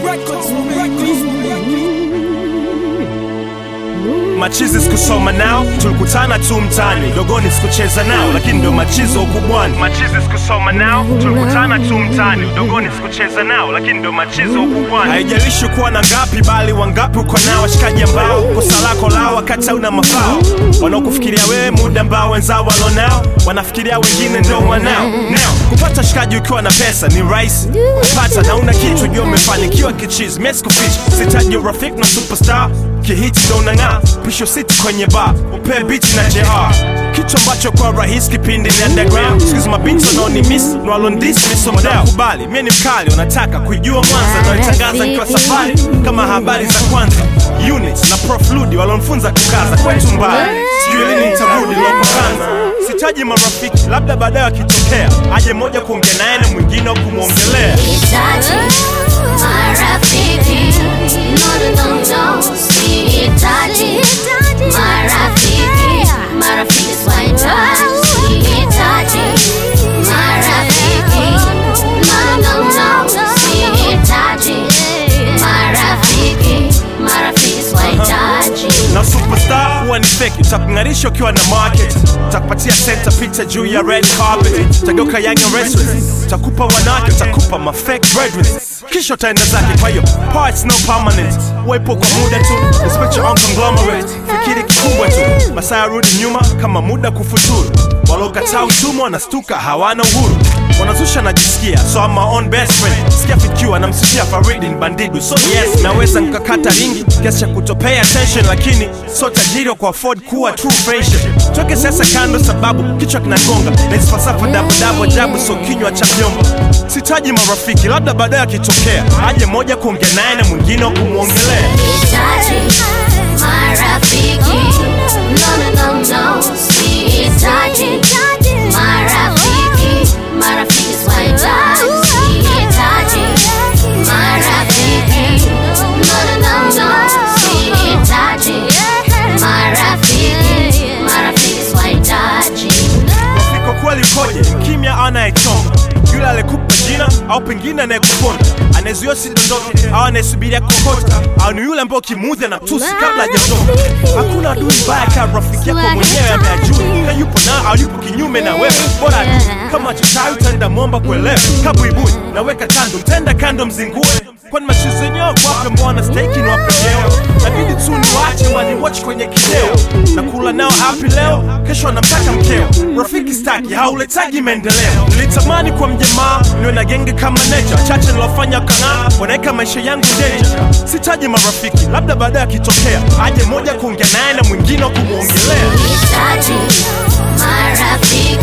machizi sikusoma nao tulikutana tu mtani dogoni sikucheza nao lakini ndio machizo ukubwani machizi sikusoma nao tulikutana tu mtani udogoni sikucheza nao lakini ndio machizo ukubwani haijalishi kuwa na ngapi bali wangapi uko nao washikaji ambao kosa lako lao wakati hauna mafao wanaokufikiria wewe muda ambao wenzao walonao wanafikiria wengine ndio wanao nao kupata shikaji ukiwa na pesa ni rahisi kupata na una kitu jua umefanikiwa kichizi mimi sikuficha sitaji urafiki na superstar kihiti ndo unang'aa pisho siti kwenye bar upee biti na jr kitu ambacho kwa rahisi kipindi ni underground sikizi mabinti wanaoni miss nwalondismisomodakubali mie ni mkali wanataka kuijua mwanza naoitangaza nikiwa safari kama habari za kwanza unit na prof ludi walonfunza kukaza kwetu mbali sijui lini nitarudi lopokanza sitaji marafiki labda baadaye wakitokea aje moja kuongea naye na mwingine au kumwongelea Sihitaji marafiki, no, no, no, no. Sihitaji marafiki, marafiki sihitaji. Sihitaji marafiki, no, no, no, no. Sihitaji marafiki, marafiki sihitaji. na superstar huwa ni feki utakung'arisha ukiwa na market utakupatia center picha juu ya red carpet utageuka young and restless utakupa wanawake utakupa ma fake breadwinners kisha utaenda zake kwa hiyo parts no permanent uwepo kwa muda tu respect your own conglomerate fikiri kikubwa tu masaa yarudi nyuma kama muda kufuturu waliokataa utumwa wanastuka hawana uhuru wanazusha najisikia so I'm my own best friend sikia fikiwa namsifia faridi ni bandidu so yes naweza nkakata ringi kiasi cha kutopay attention lakini so tajiri wa kuafford kuwa true friendship toke sasa kando sababu kichwa kinagonga na hizi falsafa dabudabu ajabu so kinywa cha vyombo sitaji marafiki labda baadaye akitokea aje moja kuongea naye na mwingine wa kumwongelea Sihitaji marafiki, no, no, no, no. Sihitaji marafiki, marafiki sihitaji. Sihitaji marafiki, no, no, no, no. Sihitaji marafiki, marafiki sihitaji. Rafiki wa kweli ukoje? Mkimya anayechonga, yule alikupa jina au pengine anayekuponda, anayezuia usidondoke au anayesubiria kokota, au ni yule ambaye ukimuudhi na tusi kabla hajatoka. Hakuna adui mbaya kama rafiki yako mwenyewe ameajui, na yupo na au yupo kinyume na wewe, bora tu kama chochawi utaenda mwomba kuelewa, kabuibui naweka kando, mtenda kando mzingue kwani mashizi yenyewe wape mbwana steki ni wapegeo nabidi tu niwache waniwatch kwenye kideo na kula nao happy leo kesho anamtaka mkeo rafiki staki hauletagi maendeleo nilitamani kwa mjamaa niwe na genge kama necha chache nilofanya kang'aa wanaweka maisha yangu danger sitaji marafiki labda baadaye akitokea aje moja kuongea naye na mwingine wa kumwongelea Sihitaji marafiki,